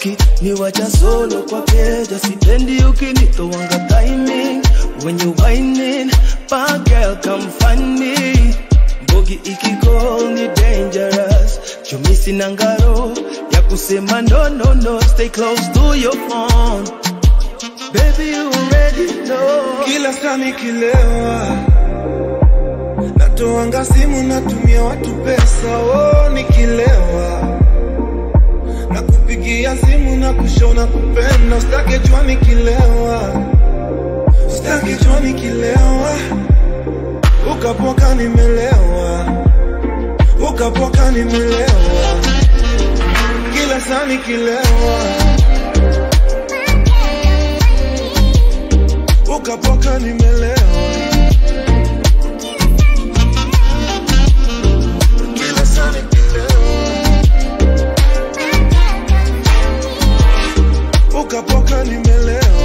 ukiniwacha solo kwa keja sipendi ukinitowanga timing when you whining bad girl come find me mbogi ikicall ni dangerous chumisi na ngaro ya kusema no no no stay close to your phone baby you already know kila saa nikilewa natoanga simu natumia watu pesa oh, nikilewa na kupigia simu na kushona kupenda usitake jua nikilewa usitake jua nikilewa ukapoka nimelewa ukapoka nimelewa kila saa nikilewa ukapoka nimelewa kila saa nikilewa ukapoka nimelewa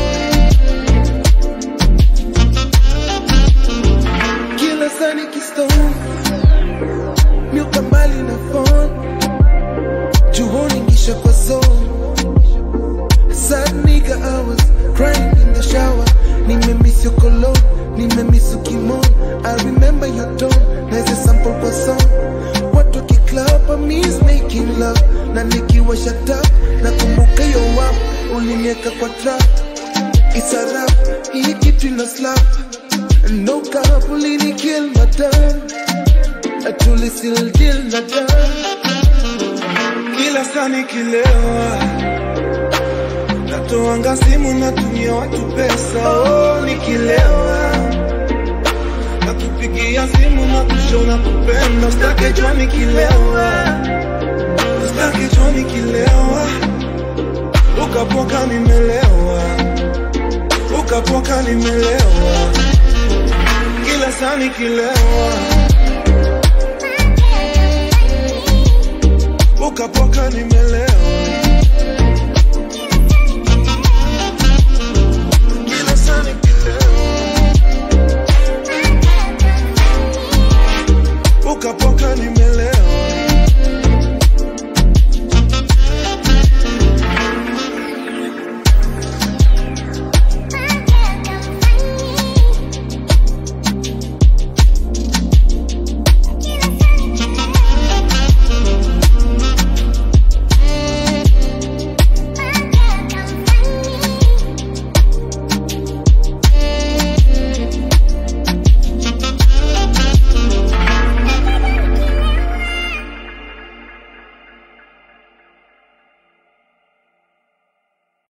kila saa nikistone miuka mbali na phone juhoni ngisha kwa zone sad nigga I was crying in the shower nimemiss your cologne nimemiss ukimon I remember your tone naise sample kwa song watu kiklap I miss making love na nikiwa shut up nakumbuka yo wap ulinieka kwa trap It's a rap, hii kitu ina slap No cap, ulini kill madam Atuli still deal na dam kila saa nikilewa natoanga simu natumia watu pesa oh, nikilewa nakupigia simu na kushona kupenda usitake jua nikilewa usitake jua nikilewa ukapoka nimelewa ukapoka nimelewa kila saa nikilewa ukapoka nimelewa